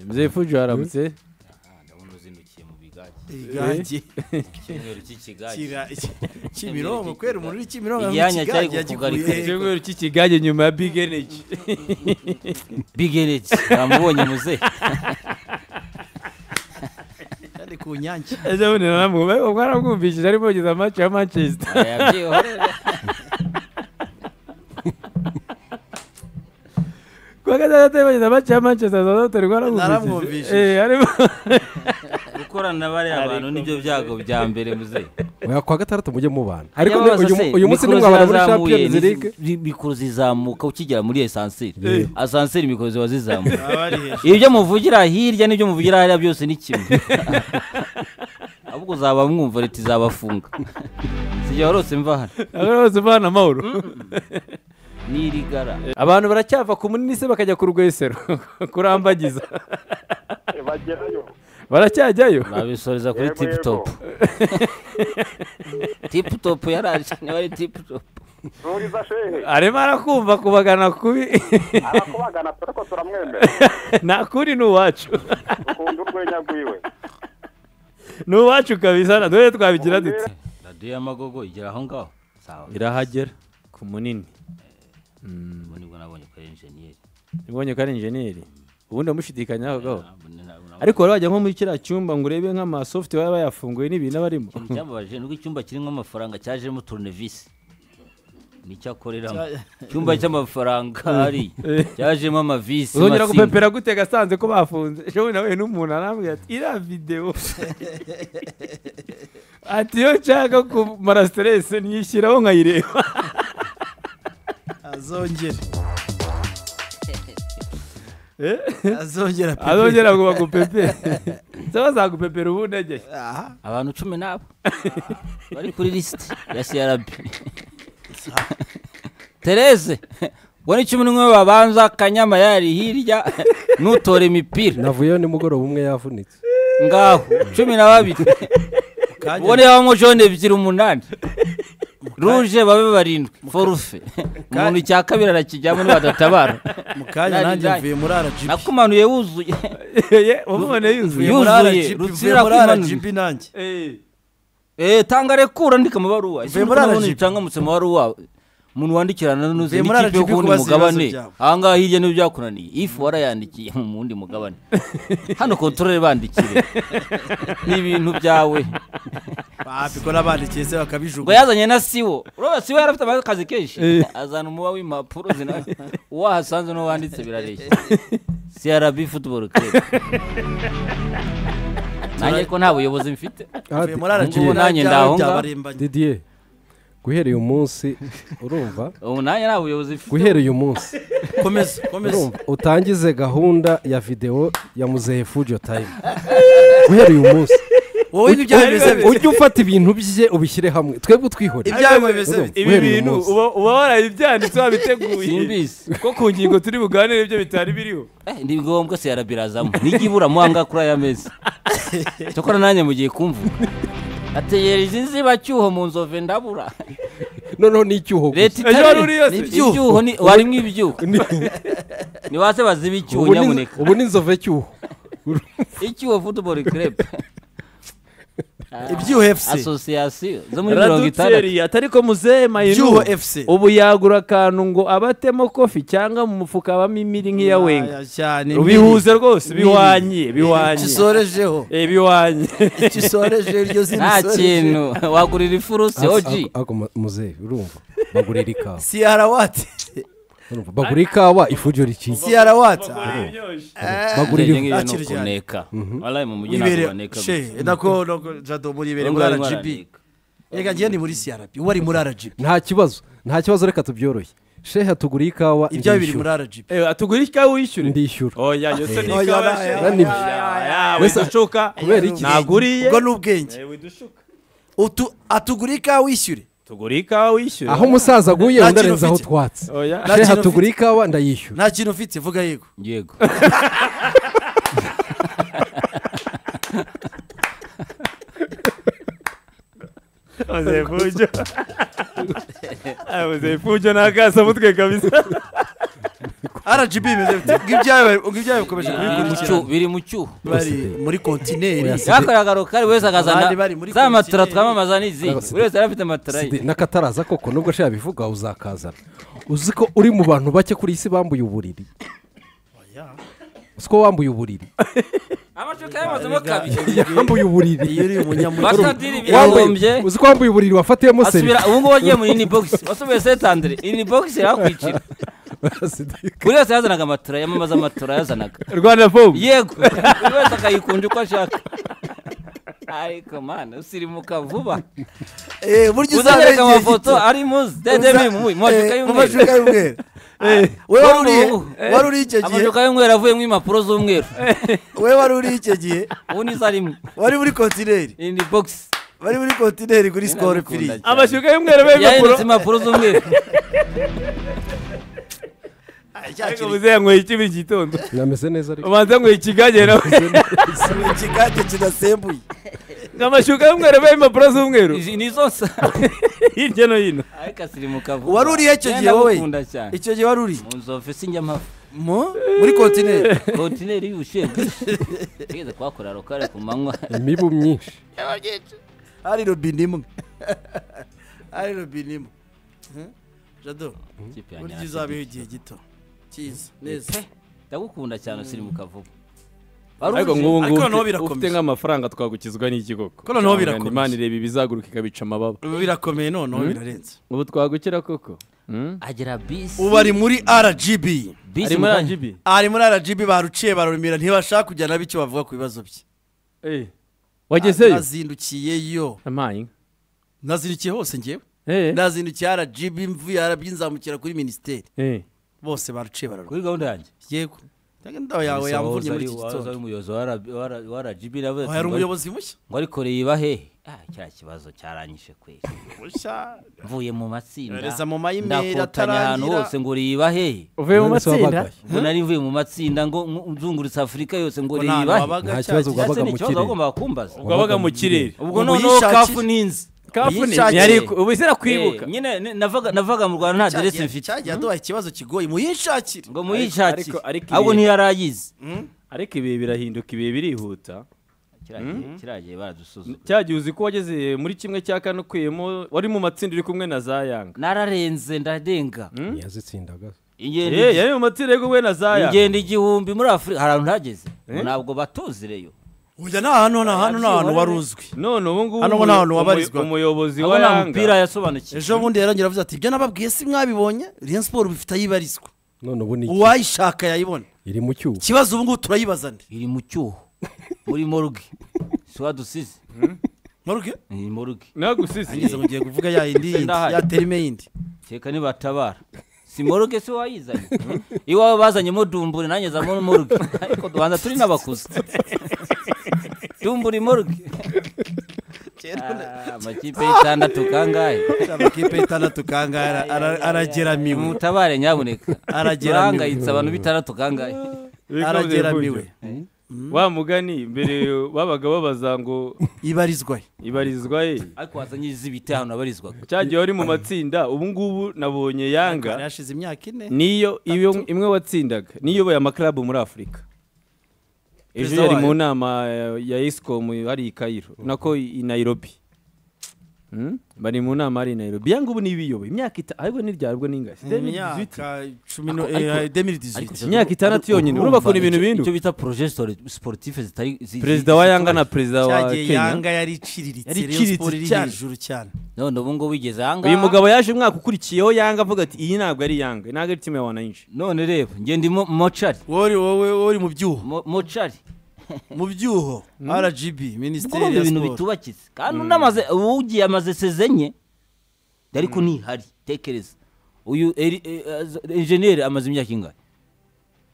mzee fuji waramutse Ah, ndabona uzindukiye mu bigage igagi icyumweru cy'ikigage kira kimironko kwera umuntu uri kimironko Igihanya cyari yagikuye kukugarika. icyumweru cy'ikigage nyuma ya big energy big energy namubonye muze cyari ku nyange ese bundi naramwumva ubwo aramwumvishije arimo kugeza match ya manchester kuwa gatandatu arimo kugeza match ya manchester southampton ubwo aramwumvishije Naramwumvishije. eh arimo gukorana na bariya bantu nibyo byago bya mbere muze oya kuwa gatandatu mujye mubana ariko ni- uyu mu- uyu munsi nimwabana muri champions league mikoro zizamuka ukigera muri esanseri asanseri mikoro ziba zizamuka aba ari hejuru ibyo muvugira hirya n'ibyo muvugira hariya byose ni kimwe ahubwo uzaba mwumva leta izabafunga sijya warose mva hano ahora bose bana amahoro ni rigara abantu baracyava ku munini se bakajya ku rwesero kurambagiza bagerayo baracyajyayo babisoreza kuri Yego, tiputopu tiputopu yaraje niba ari tiputopu ruriza shehe arimo arakumva kubagana kubi arakubagana turi ko turamwemera nta kuri ni uwacu ukunda urwenya rwiwe ni uwacu kabisa na dore twabigira dute radiyo y'amagogo igera aho ngaho sawa irahagera ku munini ubu nibwo nabonye ko ari enjeniyeri nibonye ko ari injeniyeri ubundi amushidikanyaho gaho Ntabwo- ntabwo nabonye- ariko wari wajya nko muri kiriya cyumba ngo urebe nk'amasofuti baba bayafunguye n'ibintu aba arimo ikintu cyambabaje ni uko icyumba kirimo amafaranga cyajemo turunevisi nicyo akoreramo icyumba cy'amafaranga hari cyajemo amavisi uzongera amasimbi. gupepera gute gasanze ko bafunze ejo nawe n'umuntu arambwira ati iriya videwo ati iyo nshaka kumara siteresi nyishyiraho nkayireba azongera Eh? azongera pepe. azongera ngo bagupepere se bazagupepera ubundi ajyayo aha abantu cumi n'abo bari kuri lisiti ya crb tereze ubwo ni cumi n'umwe babanza kanyama yari hirya n'utore imipira navuyeyo nimugoroba umwe yavunitse ngaho cumi na babiri kanya- ubwo ni habamo jone ebyiri umunani ruje babe barindwi forufe umuntu icya kabiri arakijyamo nibadatabara mu kanya Yari nanjye indaya. mvuye muri rgb nakumanuye wuzuye Ye, wamubona yuzuye mvuye muri yuzuye, rgb mvuye rutsira muri kumanuye. rgb nanjye Eh, Eh, tanga rekura ndika amabaruwa ese Mvuye muri murabona RGB. itanga mu amabaruwa umuntu wandikirana n'uze Mvuye muri n'ikipe yo RGB kuwundi kubaza mugabane ibibazo byabo. ahangaha hirya n'ibyo byakunaniye ifu warayandikiye mu wundi mugabane hano kontorore bandikire ni ibintu byawe babikora bandikiye se ngo bakabijugunya yazanye na siwo urabona siwo yari afite akazi kenshi azana umuba w'impapuro zina uwo ahasanze n'uwo wanditse birareshya crb football club nanjye ko nta buyobozi mfite Ah, mvuye muri rgb Ngubu nanjye nanjye ndaho ngaho. byabarembanye didier guhera uyu munsi urumva ubu nanjye nta buyobozi mfite guhera uyu munsi komeza komeza urumva utangize gahunda ya videwo ya muzehe fujo time guhera uyu munsi wowe n'ibyawe bimeze bite ujye ufata ibintu bye ubishyire hamwe twebwe twihorere ibyawe bimeze bite ibi Guhera uyu bintu munsi. uba uba warayibyanditse wabiteguye simbizi ko ku ngingo turi buganire ibyo bitari biriho Eh, ni ngombwa se yarabirazamo nijya iburamuhanga kuri aya meza cyakora nanjye mugiye kumvuga ategereje inzibacyuho mu nzove ndabura noneho n'icyuho leta Ejo wari uri yose. itari ibyuho ni- warimo ibyuho ni base baziba icyuho Ubu ni- nyamuneka ubu ni inzovu y'icyuho icyuho football club ibyuho fc asosiyasiyo zo muri mirongo itandatu raduteri atari ko muzehe ibyuho mayinu fc ubu yagura akantu ngo abatemo kofi cyangwa mu mufuka habamo imiri nk'iya wenga Aya cyane bihuze rwose Nini. bihwanye bihwanye gisorejeho Eh, bihwanye gisoreje iryo zina nta isoreje. kintu wagurira ifurusi oji muzehe urumva bagurira ikawa siyara wati urumva bagura ikawa ifujo rikiza siyara wati bagurira Njye ifu- ngiye Akiri no cyane. kuneka walayi mu mujyi ntabwo wibere baneka she nako nako jado muri ibere muri Ubungubu rgb baraneka. reka ngiye ni muri crb uwo ari muri rgb nta kibazo nta kibazo reka tubyorohe sheha tugura ikawa ibyawe biri muri ndishyura rgb Eh, atugura ikawa wishyure ndishyura oya yose ni Oya, ikawa oya, she. oya, oya, Oya, Wese- widushuka kubera iki? ntaguriye ubwo ni ubwenge Eh, widushuka Utu- atugura ikawa wishyure tugura ikawa wishyure aho umusaza aguye Nta undi kintu arenzaho ufite. utwatsi oya Nta sheha kintu tugura ikawa ndayishyura nta kintu ufite vuga yego yego Muzehe Fujo Muzehe Fujo ni akasamutwe kabisa rgb imeze bite ngibyayo ngibyayo bikomeje kubikurikira biri mu cyuho bari muri kontineri Oya, si- yakoreraga kari buri wese akazana Abandi bari muri za matora komiseri. twamamaza ni izi Abasidi. buri wese yari afite matora ye Sidi, n'akataraza koko nubwo ashaka bivuga uzakazana uzi ko uri mu bantu bake kuri iyi si bambuye uburiri uzi ko wambuye uburiri amashuka yamazemo kabiri yambuye uburiri iyo uri umunyamuryango basatiri Wambaye- byagombye uzi ko wambuye uburiri wafatiyemo asubira ubu ngubu wagiye muri ini bogisi wasubiye setandire ini bogisi yakwicira serivisi buri wese yazanaga amatora yamamaza amatora yazanaga rwanda fomu yego buri wese akayikunda uko ashaka ariko mana usirimuka vuba Eh, burya uzabera uzanyereka igihe amafoto gito. ari muzi dedemi mu mu mashuka Eh, mu y'umweru mashuka y'umweru we wari uri- wari uri icyo gihe amashuka y'umweru avuyemo impapuro z'umweru we wari uri icyo gihe ubu nizo arimo wari muri kontineri ini bogisi bari muri kontineri kuri sikoro Ndagukunda firiya cyane. amashuka y'umweru yahindutse b'ibipapuro impapuro z'umweru ariko muze yanyweye iki buri gitondo nameze neza ariko ubanza yanyweye ikigage nawe ikigage kidasembuye amashuka y'umweru b'ibipapuro z'umweru izi ni zo nsa hirya no hino ariko asirimuka vuba wari uri icyo gihe wowe ndamukunda cyane icyo gihe wari uri mu nzu ofisi njyamafu mu muri kontineri kontineri y'ubushyuhe tugeze kuhakorera rukare ku manywa imibu myinshi hari robine imwe hari robine imwe Hmm? jado Ikipe yanjye burya araseka. uzabeho igihe gito cyiza neza Pe, ndagukunda cyane usirimuka vuba ariko nk'ubu Ariko ngubu noneho ufite- birakomeza. ufite nk'amafaranga twagukizwa n'iki koko Ariko noneho Cyangwa birakomeza. imana ireba ibizaguruka ikabica amababa ubu birakomeye noneho birarenze ubu twagukira koko Hmm? agera bisi ubu ari muri rgb ari bisi muri mukanya. rgb ari muri rgb baruciye barumira ntibashaka kujyana icyo bavuga ku bibazo bye Eh, wagezeyo nazindukiyeyo amaye nazindukiye hose ngewe Eh, nazindukiye rgb mvuye rgb nzamukira kuri minisiteri eh. bose baruciye bararwa kuri gahunda yanjye yego inda yawe Gusa yamvunye wahoze muri ari- iki wahoze ari gitondo umuyobozi wa RB wa rgb navuze hari ngo umuyobozi mushya ngo ariko reba hehe ah kiriya kibazo cyaranyishe kweli mvuye mu matsinda Yohereza mu ma-email ndakotanya atarangira. ahantu hose ngo reba hehe uvuye mu None se matsinda wabagaye? ngo nari mvuye mu matsinda ngo ngo nzunguritse afurika yose ngo Ko nta hantu reba he wabaga nta cya kibazo gihe. wabaga Ese ni mu ikibazo kirere. wagombaga kumbaza wabaga mu kirere ubwo Ubu noneho yishakira. kafu n'inzi kafuni Yishakire. yari ubu izira kwibuka Eh, nyine ne- navaga navaga mu rwanda nta Cya aderesi gihe- mfite cya gihe aduhaye ikibazo kigoye muyishakire ngo ariko- muyishakire ariko ahubwo ibihe- ntiyarayizi ariko ibihe birahinduka ibihe birihuta kiragiye baradusuzuma cya gihe uzi ko wageze muri kimwe cya kane ukuyemo wari mu matsinda uri kumwe na za yanga nararenze ndadenga yazitsindaga ingendo Eh, igi- yari mu matsinda ari kumwe na za yanga ingendo igihumbi muri afurika hari ahantu ntageze ntabwo batuzireyo uyu ni ahantu ni ahantu ni ahantu wari uzwi none ubu ngubu Hano ngo umuyo- nta hantu umuyo- wabarizwa. umuyobozi wa abo nta mupira yanga yasobanukiwe ejo bundi yarongera avuze ati ibyo nababwiye si mwabibonye rayon siporo bifite aho ibarizwa none ubu ni iki? uwayishaka yayibona iri mu cyuho ikibazo ubu ngubu turayibaza ndi iri mu cyuho muri morgue si wadusize moruge ni morgue nagusize ngeze ngo ugiye kuvuga ya yindi yindi Ndahari. ya terime yindi keka nibatabara si morgue si wayizanye iwawe bazanyemo dumbure nanjye zamo morgue ariko duhanza turi n'abakuze dumbure morgue Ah, amakipe y'itandatu kangahe amakipe y'itandatu kangara arageramiwe mutabare nyamuneka Arageramiwe. Urahangayitse abantu b'itandatu kangahe arageramiwe wa mugani mbere babaga babaza ngo ibarizwa he ibarizwa ye ariko wazanye iz'ibiti ahantu abarizwaga cya gihe wari mu matsinda ubu ngubu nabonye Hari yanga hashize imyaka ine niyo iyo imwe watsindaga niyoboye amakarabu muri afurika ejo Perezida yari wayo. mu nama eh, ya esikomu hari i kayiro nako i nayirobi Hmm? bari mu nama hari i nayirobi yanga ubu niyo ibiyoboye imyaka itanu ariko ntiryarwa n'ingasi imyaka cumi no Ariko- ariko- demiri Ariko- diziti imyaka itandatu yonyine Urumva urumva ko ni ibintu icyo- binduka icyo bita projet stori- sportif zitari zi- perezida zi- wa zi- yanga na perezida wa cyagiye kenya yanga yari iciriritse Yari Rayon iciriritse Sport iri cyane. hejuru cyane none ubu ngubu igeze ahangaha uyu mugabo yaje umwaka ukurikiyeho yanga avuga ati iyi ntabwo ari yanga ntabwo ari timu ya wanayinshi none reba njye ndi mo- mocari wowe wowe wowe mu byuho Mo- mocari mu byuho rgb kuko minisiteri ya ibintu siporo bitubakize kandi unamaze uwugiye amaze sezenye ariko ntihari tekereza uyu eri- e- az- enjeniyeri amaze imyaka ingahe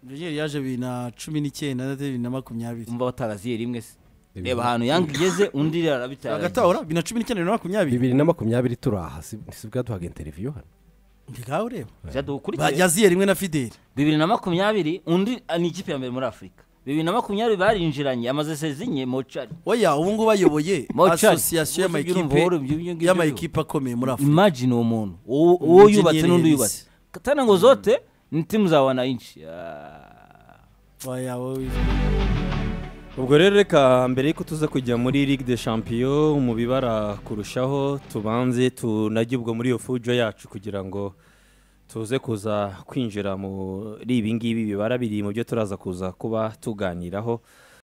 Junior yaje bibiri na cumi n'icyenda na bibiri na makumyabiri umva bataraziye rimwe se reba ahantu yanga igeze undi arabitara hagati aho ura bibiri na cumi n'icyenda bibiri na makumyabiri bibiri na makumyabiri turi aha si si bwaduhaga interiviyo hano ntigawe ureba Zadukurikiye. yaziye rimwe na fideli bibiri na makumyabiri undi ah, ni ikipe ya mbere muri afurika bibiri na makumyabiri barinjiranye amaze sezinye mocari oya ubu ngubu ayoboye Mochad. asosiyasiyo Ubu ujya urumva wowe ibyo- ibyo y'amakipe ngibyo y'amakipe akomeye muri afurika imagine uwo muntu uwo uwo Engineer yubatse n'undi yabizi. yubatse katana ngo zote timu za wananchi Ah. waya wowe ubwo rero reka mbere y'uko tuza kujya muri ligue de champion mu bibara kurushaho tubanze tunajye ubwo muri iyo fujo yacu kugira ngo tuze kuza kwinjira muri ibi ngibi bibara biri mu byo turaza kuza kuba tuganiraho